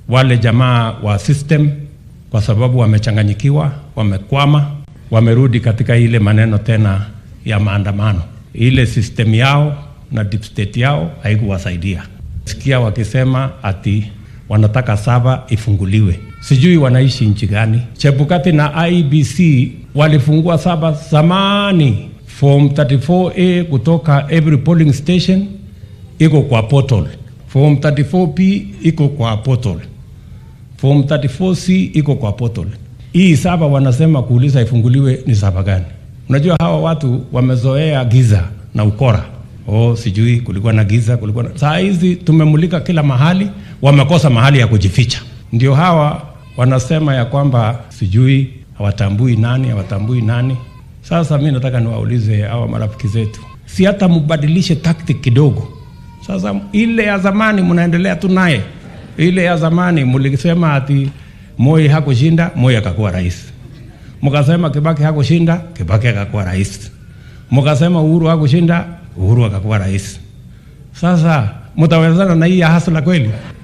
wale jamaa wa system, kwa sababu wamechanganyikiwa, wamekwama, wamerudi katika ile maneno tena ya maandamano. Ile system yao na deep state yao haikuwasaidia. Sikia wakisema ati wanataka saba ifunguliwe, sijui wanaishi nchi gani. Chebukati na IBC walifungua saba zamani. Form 34A kutoka every polling station iko kwa portal. Form 34P iko kwa portal. Form 34C iko kwa portal. Hii saba wanasema kuuliza ifunguliwe ni saba gani? Unajua hawa watu wamezoea giza na ukora. Oh, sijui kulikuwa na giza, kulikuwa na... Saa hizi tumemulika kila mahali, wamekosa mahali ya kujificha. Ndio hawa wanasema ya kwamba sijui hawatambui nani, hawatambui nani. Sasa mi nataka niwaulize hawa marafiki zetu, si hata mbadilishe tactic kidogo. Sasa ile ya zamani mnaendelea tu naye, ile ya zamani mlisema ati Moi hakushinda, Moi akakuwa rais. Mkasema Kibaki hakushinda, Kibaki akakuwa rais. Mkasema Uhuru hakushinda, Uhuru akakuwa rais. Sasa mtawezana na hii ya hasla kweli?